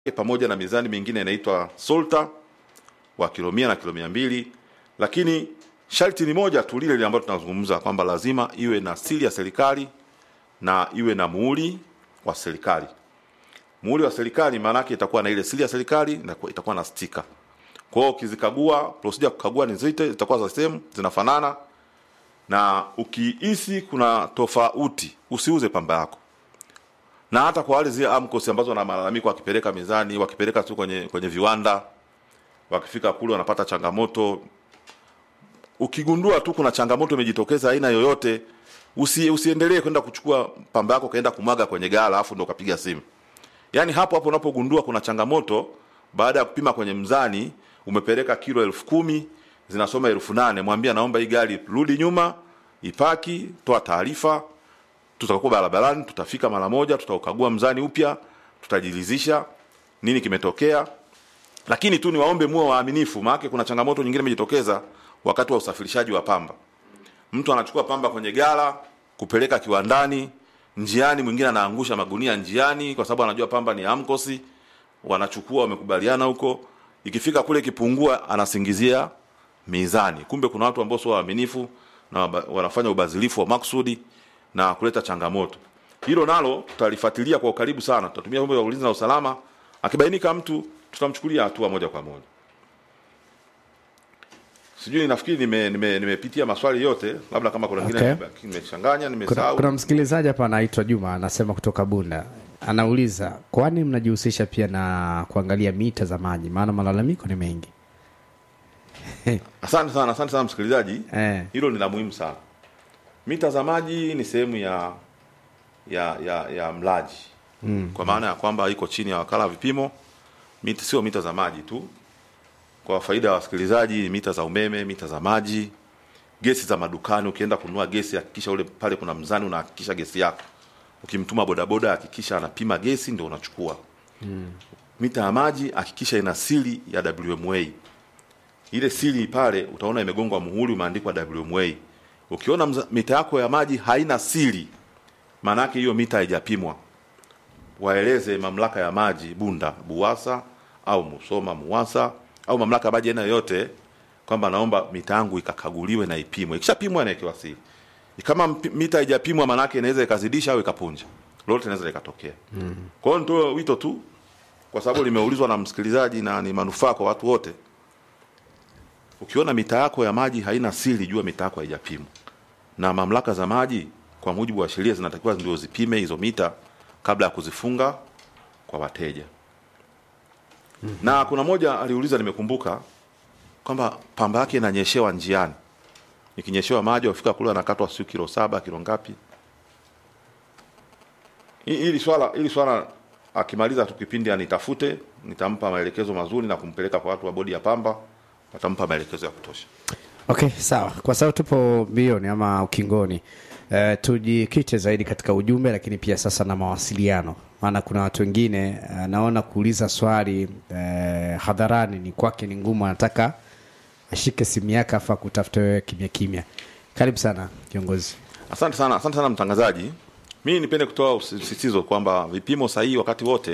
pamoja na mizani mingine inaitwa Solta wa kilo mia na kilo mia mbili lakini sharti ni moja tu lile lile ambalo tunazungumza kwamba lazima iwe na siri ya serikali na iwe na muhuri wa serikali. Muhuri wa serikali maana yake itakuwa na ile siri ya serikali na itakuwa na stika. Kwa hiyo ukizikagua, procedure ya kukagua ni zote zitakuwa za same, zinafanana na ukihisi kuna tofauti usiuze pamba yako. Na hata kwa wale zile AMCOS ambazo wana malalamiko wakipeleka mizani, wakipeleka tu kwenye kwenye viwanda, wakifika kule wanapata changamoto. Ukigundua tu kuna changamoto imejitokeza aina yoyote, usi, usiendelee kwenda kuchukua pamba yako kaenda kumwaga kwenye gala alafu ndo ukapiga simu. Yaani hapo hapo unapogundua kuna changamoto, baada ya kupima kwenye mzani, umepeleka kilo elfu kumi zinasoma elfu nane mwambia naomba hii gari rudi nyuma, ipaki, toa taarifa, tutakuwa barabarani, tutafika mara moja, tutaukagua mzani upya, tutajiridhisha nini kimetokea. Lakini tu niwaombe muwe waaminifu, maana kuna changamoto nyingine imejitokeza wakati wa usafirishaji wa pamba. Mtu anachukua pamba kwenye gala kupeleka kiwandani, njiani mwingine anaangusha magunia njiani kwa sababu anajua pamba ni amkosi, wanachukua wamekubaliana huko, ikifika kule kipungua, anasingizia mizani. Kumbe kuna watu ambao sio waaminifu na waba- wanafanya ubadhilifu wa maksudi na kuleta changamoto. Hilo nalo tutalifuatilia kwa ukaribu sana, tutatumia vyombo vya ulinzi na usalama. Akibainika mtu, tutamchukulia hatua moja kwa moja. Sijui, nafikiri nime- nime- nimepitia maswali yote, labda kama kuna Okay. ngine nimechanganya, Kuna, nimesahau. kuna msikilizaji hapa anaitwa Juma anasema kutoka Bunda, anauliza kwani mnajihusisha pia na kuangalia mita za maji, maana malalamiko ni mengi Asante sana, asante sana msikilizaji. eh. Hilo ni la muhimu sana. Mita za maji ni sehemu ya ya ya, ya mlaji mm. kwa maana ya kwamba iko chini ya wakala wa vipimo. Mita sio mita za maji tu, kwa faida ya wasikilizaji, mita za umeme, mita za maji, gesi za madukani. Ukienda kununua gesi, hakikisha ule pale kuna mzani, unahakikisha gesi yako. Ukimtuma bodaboda, hakikisha anapima gesi, ndio unachukua mm. Mita ya maji hakikisha ina siri ya WMA ile siri pale utaona imegongwa muhuri umeandikwa WMA. Ukiona mza- mita yako ya maji haina siri, maana yake hiyo mita haijapimwa. Waeleze mamlaka ya maji Bunda, Buwasa au Musoma, Muwasa au mamlaka ya maji aina yoyote kwamba naomba mita yangu ikakaguliwe na ipimwe. Ikishapimwa inawekewa siri. Kama mpi- mita haijapimwa, maana yake inaweza ikazidisha au ikapunja, lolote linaweza likatokea. Mm. Kwa hiyo nitoe wito tu, kwa sababu limeulizwa na msikilizaji na ni manufaa kwa watu wote ukiona mita yako ya maji haina siri, jua mita yako haijapimwa. Na mamlaka za maji kwa mujibu wa sheria zinatakiwa ndio zipime hizo mita kabla ya kuzifunga kwa wateja. Mm-hmm. Na kuna moja aliuliza, nimekumbuka kwamba pamba yake inanyeshewa njiani, ikinyeshewa maji wafika kule anakatwa sio kilo saba kilo ngapi. Hi- Hili swala hili swala akimaliza tu kipindi anitafute, nitampa maelekezo mazuri na kumpeleka kwa watu wa bodi ya pamba, watampa maelekezo ya kutosha. Okay, sawa. Kwa sababu tupo mbioni ama ukingoni, uh, tujikite zaidi katika ujumbe, lakini pia sasa na mawasiliano, maana kuna watu wengine uh, naona kuuliza swali uh, hadharani ni kwake ni ngumu, anataka ashike simu yake afa kutafuta wewe kimya kimya. Karibu sana kiongozi. Asante sana, asante sana mtangazaji. Mimi nipende kutoa usisitizo kwamba vipimo sahihi wakati wote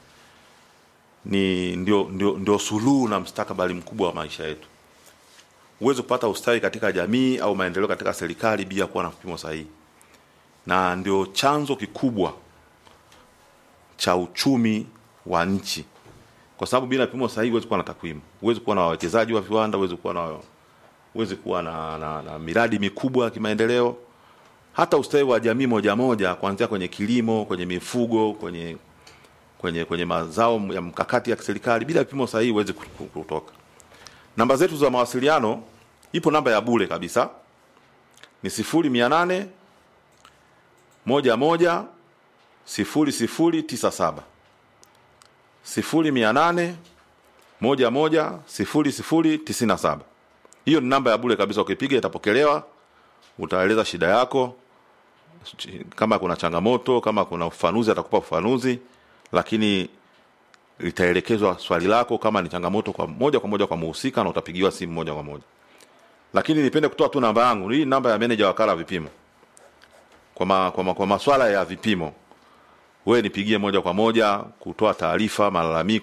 ni ndio, ndio, ndio suluhu na mstakabali mkubwa wa maisha yetu. Huwezi kupata ustawi katika jamii au maendeleo katika serikali bila kuwa na vipimo sahihi, na ndio chanzo kikubwa cha uchumi wa nchi, kwa sababu bila vipimo sahihi huwezi kuwa na takwimu, huwezi kuwa na wawekezaji wa viwanda, huwezi kuwa na huwezi kuwa na, na, na miradi mikubwa ya kimaendeleo hata ustawi wa jamii moja moja, kuanzia kwenye kilimo, kwenye mifugo, kwenye kwenye kwenye mazao ya mkakati ya kiserikali, bila vipimo sahihi huwezi ku- ku- kutoka. Namba zetu za mawasiliano, ipo namba ya bure kabisa, ni sifuri mia nane moja moja sifuri sifuri tisa saba sifuri mia nane moja moja sifuri sifuri tisini na saba. Hiyo ni namba ya bure kabisa, ukipiga itapokelewa utaeleza shida yako, ch- kama kuna changamoto, kama kuna ufafanuzi atakupa ufafanuzi, lakini litaelekezwa swali lako kama ni changamoto kwa moja kwa moja kwa muhusika na utapigiwa simu moja kwa moja. Lakini nipende kutoa tu namba yangu, hii namba ya meneja wakala wa vipimo kwa, ma, kwa, ma, kwa maswala ya vipimo wewe nipigie moja kwa moja kutoa taarifa malalamiko